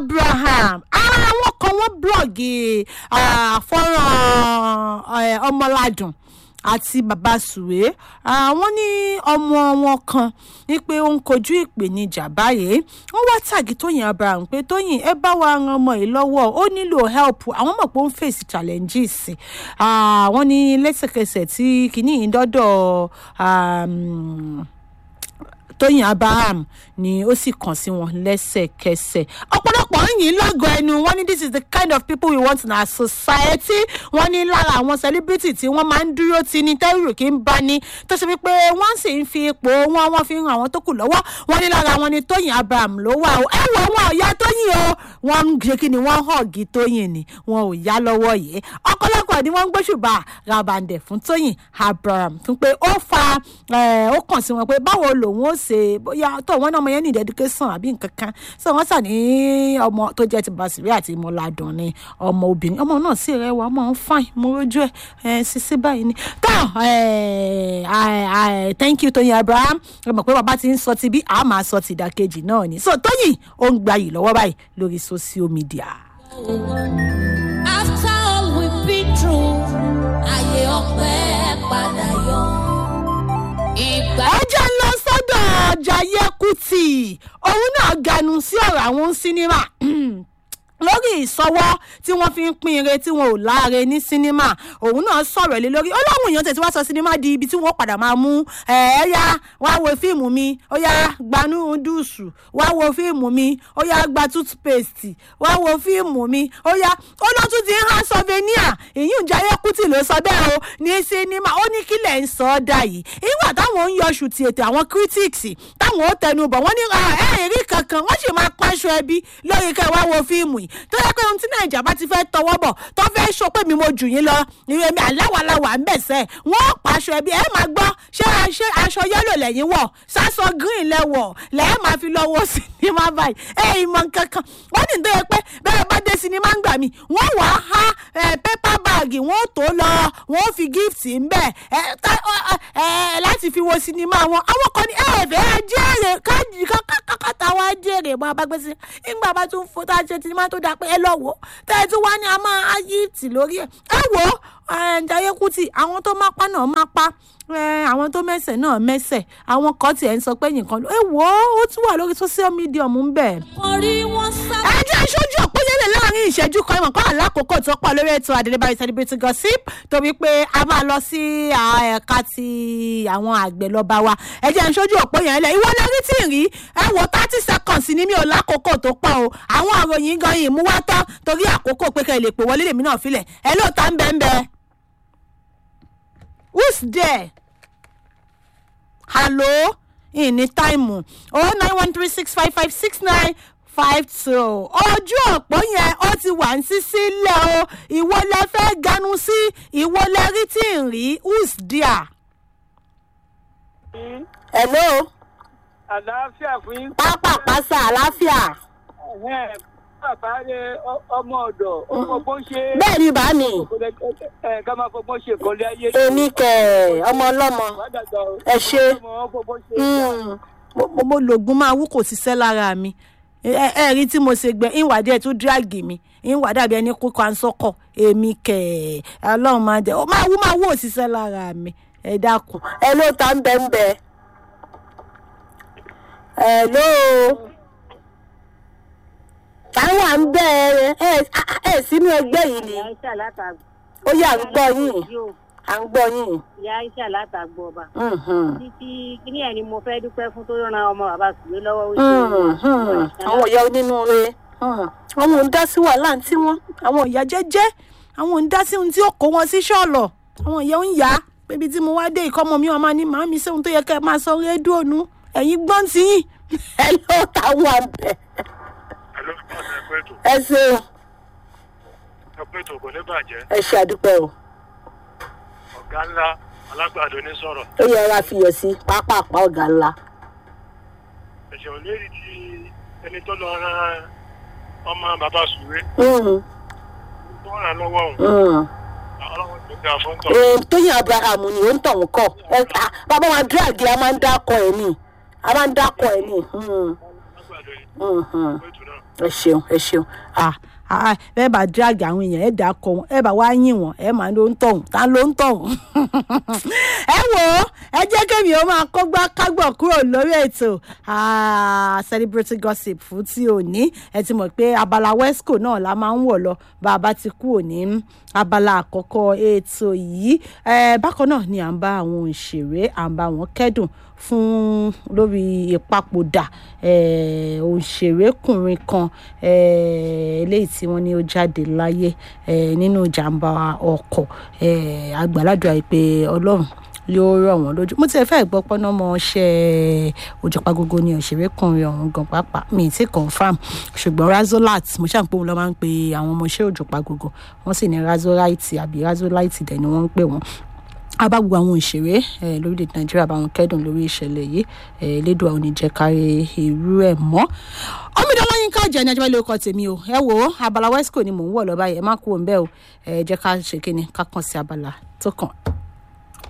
abraham àwọn kan wọ́n blọ́ọ̀gì fọ́nrán ọmọládùn àti bàbá sùwé àwọn ní ọmọ wọn kan ní pé ó ń kojú ìpèníjà báyìí wọ́n wá tàgì tóyìn abraham pé tóyìn ẹ bá wa ran ọmọ yìí lọ́wọ́ ó nílò help àwọn mọ̀ pé ó ń fèsì challenges wọ́n ní lẹ́sẹ̀kẹsẹ̀ tí kìíní yìí dọ́dọ̀ tóyìn abraham ni ó sì kàn sí wọn lẹ́sẹ̀kẹsẹ̀ ọ̀pọ̀lọpọ̀ yìí lọ́gọ̀ ẹnu wọ́n ní this is the kind of people we want in our society wọ́n ní lára àwọn celebrity tí wọ́n máa ń dúró ti ní tẹ́rù kí ń bá ní tó ṣe wípé wọ́n sì ń fi ipò wọn wọ́n fi ń ran àwọn tó kù lọ́wọ́ wọ́n ní lára wọn ni tóyìn abraham ló wà o ẹ wọ wọn ò yá tóyìn o wọ́n ń ṣe kí ni wọ́n hàngi tóyìn ni wọn ò yá lọ́wọ́ yìí ọ̀pọ̀lọpọ̀ ni wọ́n ń gbóṣùbà rabandẹ̀ fún tóyìn abraham fún pé ó fa ó kàn sí wọn pé báwo lòun ó ṣe bóyá tó wọn náà ọmọ yẹn ní ìdẹ́dúkẹ́sàn àbí nǹkan kan so wọ́n sà ní ọmọ tó jẹ́ ti basiri àti mọ́ládùn ni ọmọ obìnrin ọmọ náà sì rẹwà ọmọ ń fine mo rójú ẹ ṣiṣẹ́ báyìí ni tó thank you tóyìn abraham ẹ mọ̀ pé bàbá ti ń sọ ti bí a máa sọ ti ìdàkejì náà ni so tóyìn ó ń gbayì lọ́wọ́ báyìí lórí social media. after all we've been through ayé ọpẹ́ padà yọ. ìgbà ẹ jẹ́ ń lọ sọ́dọ̀ jayé kùtì òun náà ganu sí ọ̀rọ̀ àwọn sinimá lórí ìsọwọ́ tí wọ́n fi ń pín ire tí wọn ò láre ní sinimá òun náà sọ̀rọ̀ lé lórí ọlọ́run èèyàn tẹ̀ tí wọ́n sọ sinimá di ibi tí wọ́n padà máa mú ẹ̀ẹ́yà wá wo fíìmù mi ó yá gbanú dùsù wá wo fíìmù mi ó yá gba toothpaste wá wo fíìmù mi ó yá ó lọ tún ti ń há souvenir èyí ń jayé kùtì ló sọ bẹ́ẹ̀ o ní sinimá ó ní kílẹ̀ ń sọ ọ́ dà yìí ìgbà táwọn ń yọṣù ti ètò àwọn critics táwọn ó tẹnu bọ̀ wọ́n ní ẹ̀ẹ́rì kankan wọ́n sì máa pàṣọ ẹbí lórí kẹ́ wá wo fíìmù yìí tó yẹ pé ohun tí nàìjà bá ti fẹ́ tọwọ́ bọ̀ tó fẹ́ sọ pé mi mo jù yín lọ ìwé mi aláwàláwà ń bẹ̀sẹ̀ wọ́n pàṣọ ẹbí ẹ máa gbọ́ ṣé ṣé aṣọ yẹ́lò lẹ́yìn wọ̀ sásọ green lẹ́wọ̀ lẹ́ẹ̀ máa fi lọ́wọ́ sinimá báyìí ẹ ìmọ̀ kankan wọ́n ní tó yẹ pé bẹ́ẹ̀ bá dé sinimá ń gbà mí wọ́n wà á há pépà báàgì wọ́n tó lọ wọ́n fi gift ń bẹ̀ láti fi wo sinimá wọn àwọn kan ní ẹ̀ẹ́dẹ̀ jẹ́rẹ̀ kákàtà wa jẹ́rẹ̀ mọ́ abágbèsè nígbà bá tún fò tá a ṣe sinimá tó dáa pé ẹ lọ wò ó tẹ́ ẹ tún wá ní a máa á gift lórí ẹ̀ ẹ wò ó Jayé Kútì àwọn tó máa pa náà máa pa àwọn tó mẹ́sẹ̀ náà mẹ́sẹ̀ àwọn kan tiẹ̀ ń sọ pé nìkan ló ẹ wò ó ó tún wà lórí social media mú bẹ́ẹ̀ orí wọn sá. ẹ jẹ́ ìṣojú òpóyẹlẹ̀ láàrin ìṣẹ́jú kan ìmọ̀ kan àlákòókò tó pọ̀ lórí ètò àdélébáyé celebrity gossip torí pé a máa lọ sí ẹ̀ka ti àwọn àgbẹ̀ lọ́ba wa ẹ jẹ́ ìṣojú òpóyẹlẹ̀ ìwọ lórí tí ì rí ẹ wò thirty seconds ní mi ò lákòókò tó pọ̀ o àwọn àròyìn gan yìí mú wá tán torí àkókò pé kẹ́ ẹ lè pè wọlé lèmi náà filẹ̀ ẹ lóòótọ́ ń bẹ́ẹ̀ bẹ́ẹ̀ who's there? hello ìní táìmù oh nine one three six five five six nine five two ojú òpó yẹn ó ti wà ní sísílẹ̀ o ìwọ lẹ fẹ́ ganu sí ìwọ lẹ rí tí ń rí who's there. hello àlàáfíà fún yín. pápá pásá àlàáfíà Ẹ̀hẹ́n, bàbá rẹ ọ- ọmọ ọ̀dọ̀ ọmọ bó ń ṣe. bẹ́ẹ̀ ni bá mi ẹ ká máa fọgbọ́n ṣe ìkọ́lé ayé. èmi kẹ ọmọ ọlọ́mọ Wádàgbà o. Ẹ ṣé. Ọmọ wọn fọgbọ́n ṣe. Mm. mo mo- mo lògùn máa wú kò ṣiṣẹ́ lára mi ẹ ẹ rí tí mo ṣe gbẹ ìwà díẹ̀ tún dírágì mi ìwà dàbí ẹni kó kan sọ́kọ̀ èmi kẹ̀ ọlọ́run máa jẹ ó máa wú máa wú òṣìṣẹ́ lára mi ẹ dákun ẹ ló ta ń bẹ ń bẹ ẹ ló táwọn à ń bẹ ẹ ẹ sínú ẹgbẹ́ yìí ni ìyá iṣẹ́ látàgbọ́. ó yà ń gbọ́ yín à ń gbọ́ yín. ìyá iṣẹ́ látàgbọ́ ọba. Mhm. títí kíní ẹ̀ ni mo fẹ́ dúpẹ́ fún tó ran ọmọ bàbá sùwé lọ́wọ́ ó Hmm, hmm. àwọn ìyá onínúure hmm. àwọn ò ń dá sí wàhálà tí wọn àwọn ìyá jẹ́jẹ́ àwọn ò ń dá sí ohun tí ó kó wọn sí ṣọ́ọ̀lọ̀ àwọn ìyá ń yá pébi tí mo wá dé ìkọ́mọ mi ọmọ ní màámi sóhun tó yẹ kẹ́ ẹ máa sọ rédíò nu ẹ̀yin gbọ́n tí yín ẹ ló táwọn àbẹ̀ Hello, ọ̀sẹ̀ ẹ̀kọ́ ètò. ẹ ṣeun Ẹ̀kọ́ ètò kò ní bàjẹ́. ẹ ṣe àdúpẹ́ o Ọ̀gá ńlá alágbàdo ní sọ̀rọ̀. ó yẹ ra fiyọ̀ sí pápápá ọ̀gá ńlá Ẹ̀ṣẹ̀ ò lérí ti ẹni tó lọ ran ọmọ bàbá Sùwé Hmm, tó ràn lọ́wọ́ òun. hmm. Ọlọ́run tó ga fún tọ̀. Eh, tóyìn abraham ni ó ń tọ̀ wọ́n kọ́ ẹ ah, bàbá wa dírágì a máa ń dákọ̀ ẹ̀ ni a máa ń dákọ̀ ẹ̀ ni. Hmm. Alágbàdo lórí Mhm. ètò náà. ẹ ṣeun ẹ ṣeun ah ah bẹ́ẹ̀ bá drag àwọn èèyàn ẹ̀ dà kọ wọn ẹ̀ bá wá yìn wọn ẹ̀ máa ló ń tọ̀hún tá ló ń tọ̀hún. ẹ wò ó ẹ jẹ́ kémi ó máa kọ́gbá kágbọ̀ kúrò lórí ètò ah, celebrity gossip fún tí ò ní ẹ ti mọ̀ pé abala wesco náà la máa ń wọ̀ lọ bá a bá ti kú òní abala àkọ́kọ́ ètò yìí Eh, bákan náà ni à ń bá àwọn òṣèré à ń bá wọn kẹ́dùn fún lórí ìpapòdà eh, òṣèrékùnrin kan eh, eléyìí tí wọ́n ní ó jáde láyé eh, nínú ìjàmbá ọkọ̀ eh, àgbàládùá yìí pé ọlọ́run yóò rọ̀ wọ́n lójú mo tiẹ̀ fẹ́ gbọ́ pọ́nà mọ́ ṣe òjòpagogo ni òṣèrékùnrin ọ̀hún gan pàápàá mi ti confam ṣùgbọ́n razolat mo ṣáà ń pé òun lọ́ máa ń pe àwọn ọmọọṣẹ́ òjòpagogo wọ́n sì ní razolite àbí razolite dẹ̀ ni wọ́n ń pè wọ́n abá gbogbo àwọn òṣèré eh, lórílẹ̀‐èdè nàìjíríà bá wọn kẹ́dùn lórí ìṣẹ̀lẹ̀ yìí eh, elédùn àwọn oníjẹ́kárí irú ẹ̀ mọ́ ọmọdéwọ́n yín ká jẹ́ ní ajá ilé ọkọ̀ tèmi o ẹ wo abala wesco ni mò ń wọ̀ lọ́ba yẹn ẹ má kú òun bẹ́ẹ̀ o ẹ jẹ́ ká ṣe kíni ká kàn sí abala tó kàn.